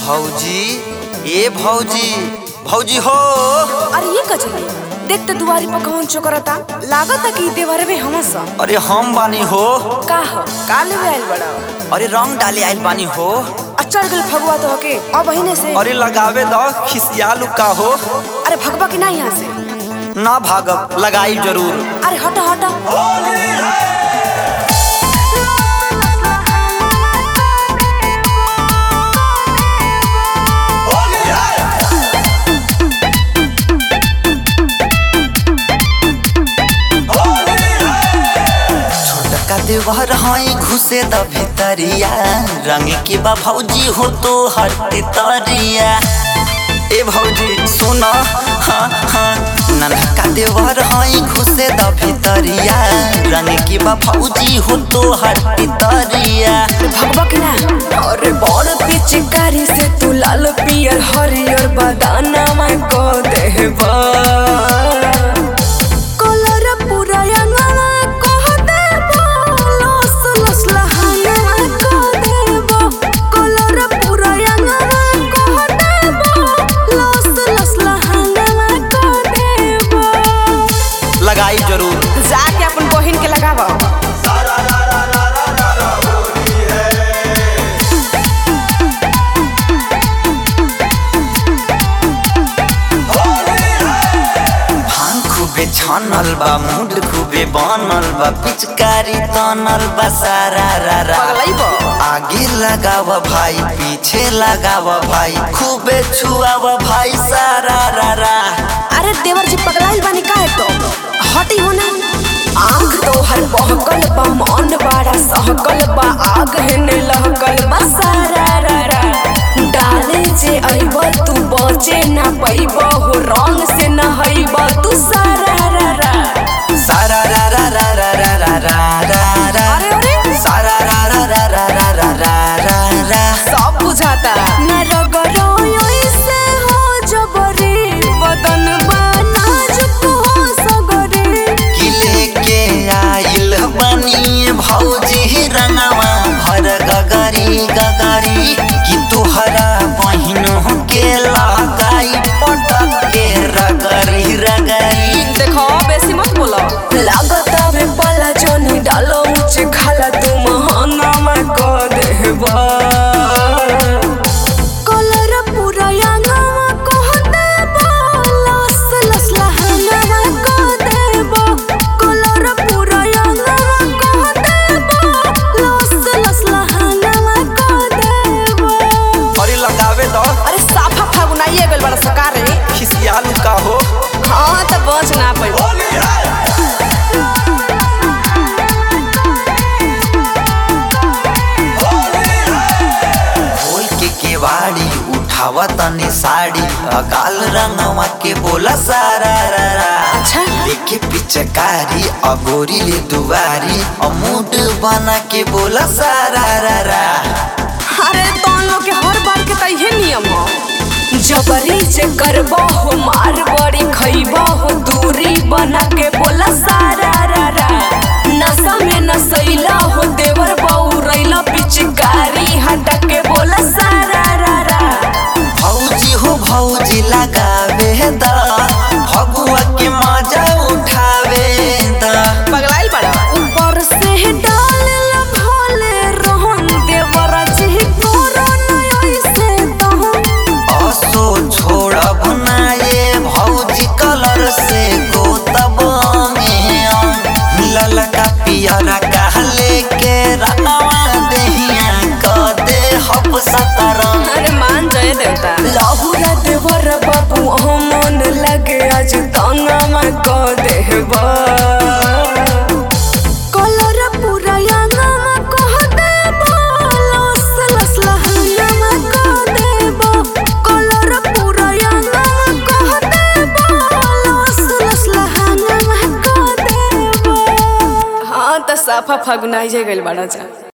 भौजी ए भौजी भौजी हो अरे ये कजली देख तो दुआरी पर कौन चोकरता लागता कि देवरे में हमस अरे हम बानी हो का हो का लेवे आइल बड़ा अरे रंग डाले आइल बानी हो आ चढ़ गल फगुआ तो होके अब बहिने से अरे लगावे द खिसियालू का हो अरे भगवा की ना यहाँ से ना भागब लगाई जरूर अरे हटा हटा छोटका देवर हई घुसे द भितरिया रंग के बा भौजी हो तो हट तरिया ए भौजी सुन हाँ हाँ ननका देवर हई घुसे द भितरिया रंग के बा भौजी हो तो हट तरिया भगवा की ना अरे बड़ पिचकारी से तू लाल पियर हरियर बदाना में को देबा कलर पूरा अंगना कह देबा लस लस लहाना को देबा कलर पूरा अंगना कह देबा लस लस लहाना को देबा लगाई जरूर जाके अपन बहिन के लगावा भांग खूबे छानल बा मूड खूबे बनल बा पिचकारी तनल बा सारा रा रा पगलैबो आगे लगाव भाई पीछे लगाव भाई खूबे छुआव भाई सारा रा रा अरे देवर जी पगलाइल बानी काहे तो हटी हो ना आंख तो हर बहकल बा मन बड़ा सहकल बा आग हेने लहकल बा सारा रा रा डाले जे अइब तू बचे ना पैब हो रंग से नहइब तू सारा रा रा सारा रा रा रा रा रा रा रा रा रा अरे अरे सारा रा रा रा रा रा रा रा रा रा सब बुझाता ना रगरो ऐसे हो जबरी बदन बा नाजुक हो सगरी किले के आइल बनी भौजी रंगवा भर गगरी गगरी कि तुहरा बहिन के लगाई पटक के रगरी रगरी देखो बेसी मत बोलो लागत अबे पला जोनी डालो ऊंचे खाला तू महाना में को देबा कलर पूरा यांगवा को देबा लस लस लहना में को देबा कलर पूरा यांगवा को देबा लस लस लहना में को देबा अरे लगावे दो अरे साफा फागुनाइए गल बड़ा सकार रे खिसियालू का हो हाँ तो बच ना पैबो खोल के केवाड़ी उठावा तनी साड़ी अकाल रंगवा के बोला सारा रा रा अच्छा देखे पिचकारी अगोरी ले दुआरी अमूड बना के बोला सारा रा रा अरे तो लोग के हर बार के तइहे नियम हो जबरी से करबो हो मार बड़ी खइबो हो दूरी बना के बोला सारा रा रा नशा में नसैला हो देवर बहू रैला पिचकारी हटा के बोला सारा रा रा भौजी हो भौजी लगावे दा भगुआ के मजा उठावे दा पगलाइल बड़ा ऊपर से डाल ला भोले रोहन देवर जी तोरा नय से तो असो छोड़ब ना ये भौजी कलर से गोतब में ललका पियरा कहले के रंगवा देहिया क दे हब सतरंग अरे मान जय देवता लाहुरा देवर बाबू मन लगे आज ताना में को देबा कलर पूरा यांगा में कह देबा लस लस लहना में को देबा कलर पूरा यांगा में कह देबा लस लस लहना में को देबा हाँ तो साफा फगुनाई जे गइल बड़ा जा